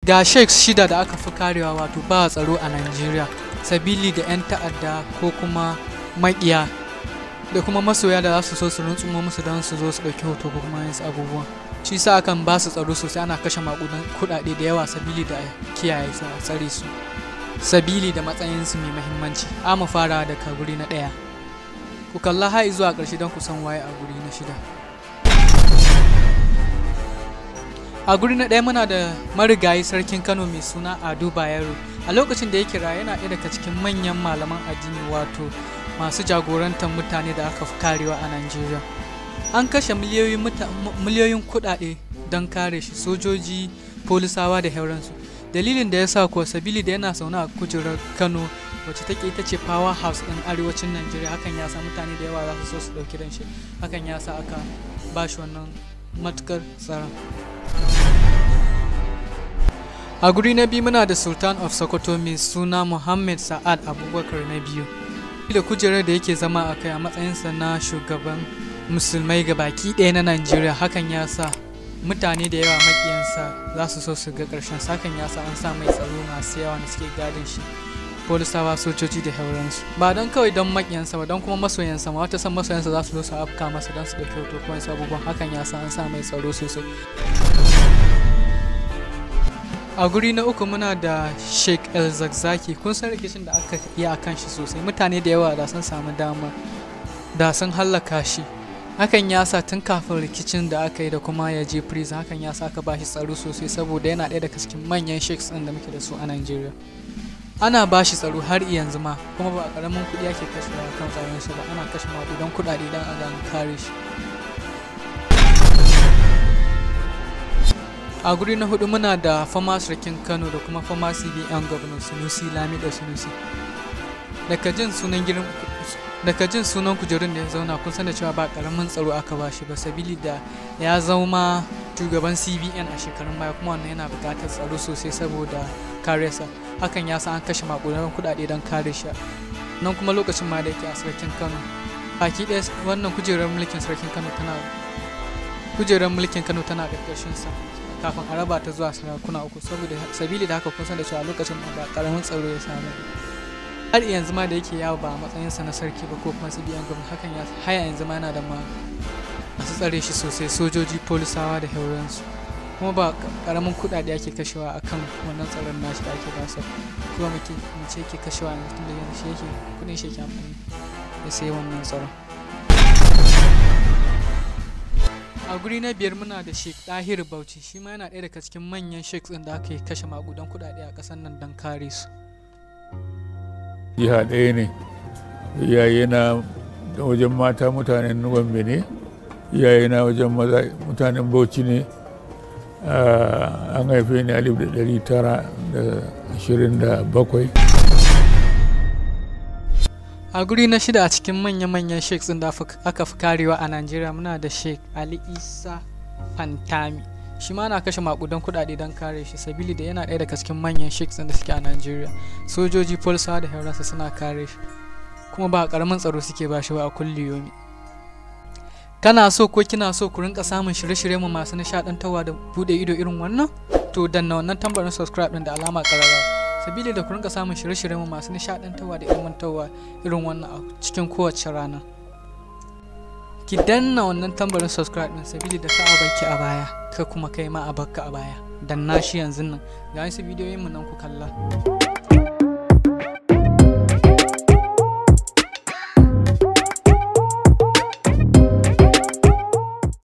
ga sheiks shida da aka fi karewa wato ba tsaro a Najeriya sabili da 'yan ta'adda ko kuma maƙiya da kuma masoya da za su so su runtsumo musu don su zo su ɗauki hoto ko kuma yin abubuwan shi sa akan ba su tsaro sosai ana kashe makudan kuɗaɗe da yawa sabili da kiyaye su a tsare su sabili da matsayinsu mai mahimmanci a mu fara daga guri na ɗaya ku kalla har zuwa ƙarshe don ku san waye a guri na shida a guri na ɗaya muna da marigayi sarkin kano mai suna ado bayero a lokacin da ya kira yana ɗaya daga cikin manyan malaman addini wato masu jagorantar mutane da aka fi karewa a najeriya an kashe miliyoyin kuɗaɗe don kare shi sojoji polisawa da hauransu dalilin da ya sa kuwa sabili da yana zaune a kujerar kano wacce take ita ce power house ɗin arewacin najeriya hakan ya sa mutane da yawa za su so su ɗauki dan shi hakan ya sa aka ba shi wannan matukar tsaron a guri na biyu muna da sultan of sokoto mai suna muhammad sa'ad abubakar na biyu da kujerar da yake zama a kai a matsayinsa na shugaban musulmai ga baki ɗaya na najeriya hakan ya sa mutane da yawa makiyansa za su so su ga ƙarshen hakan ya sa an sa mai tsaro masu yawa da suke gadin shi polisawa sojoji da hauransu ba don kawai don makiyansa ba don kuma masoyansa ma wata san masoyansa za su zo su afka masa don su ɗauki hoto kuma wasu abubuwan hakan ya sa an sa mai tsaro sosai a guri na uku muna da sheikh el zakzaki kun san rikicin da aka yi a kan shi sosai mutane da yawa da sun samu dama da sun hallaka shi hakan ya sa tun kafin rikicin da aka yi da kuma ya je prison hakan ya sa aka ba shi tsaro sosai saboda yana ɗaya daga cikin manyan sheikhs ɗin da muke da su a Najeriya ana ba shi tsaro har yanzu ma kuma ba a ƙaramin kuɗi ake kashewa kan tsaron shi ba ana kashe maƙudan kuɗaɗe don a gano kare shi a guri na hudu muna da fama sarkin kano da kuma fama cbn governor sunusi lamido sunusi daga jin sunan girin daga jin sunan kujerun da ya zauna kun san da cewa ba karamin tsaro aka ba shi ba sabili da ya zama shugaban cbn a shekarun baya kuma wannan yana buƙatar tsaro sosai saboda kare sa hakan ya sa an kashe makudan kuɗaɗe don kare shi nan kuma lokacin ma da yake a sarkin kano baki ɗaya wannan kujerar mulkin sarkin kano tana kujerar mulkin kano tana ƙarƙashin sa kafin a raba ta zuwa sarakuna uku saboda sabili da haka kusan da cewa lokacin ba karamin tsaro ya samu har yanzu ma da yake yawo ba a matsayinsa na sarki ba ko kuma cbn gwamnati hakan ya haya yanzu ma yana da ma masu tsare shi sosai sojoji polisawa da hauransu kuma ba karamin kuɗaɗe ake kashewa akan wannan tsaron nashi da ake basa kuma muke mace yake kashewa yanzu tun da yanzu shi yake kuɗin shi yake amfani ya sai wannan tsaron a guri na biyar muna da sheik ɗahir bauchi shi ma yana ɗaya daga cikin manyan sheiks ɗin da aka yi kashe magudan kuɗaɗe a ƙasar nan don kare su jiha ɗaya ne iyaye na wajen mata mutanen gombe ne iyaye na wajen maza mutanen bauchi ne an haife ni alif da ɗari tara da ashirin da bakwai a guri na shida a cikin manya-manyan sheiks ɗin da aka fi karewa a najeriya muna da sheik ali isa fantami shi ma na kashe makudan kudade don kare shi sabili da yana ɗaya daga cikin manyan sheiks ɗin da suke a najeriya sojoji polisa da hauransa suna kare shi kuma ba karamin tsaro suke ba shi ba a kulli yomi kana so ko kina so ku rinka samun shirye-shirye mu masu nishadantarwa da bude ido irin wannan to danna wannan tambarin subscribe din da alama kararrawa sabili da ku rinka samun shirye-shirye mu masu nishadantarwa da ilmantarwa irin wannan a cikin kowace rana ki danna wannan tambarin subscribe din sabili da ka banki a baya ka kuma kai ma a bakka a baya danna shi yanzu nan ga wasu bidiyoyin mu nan ku kalla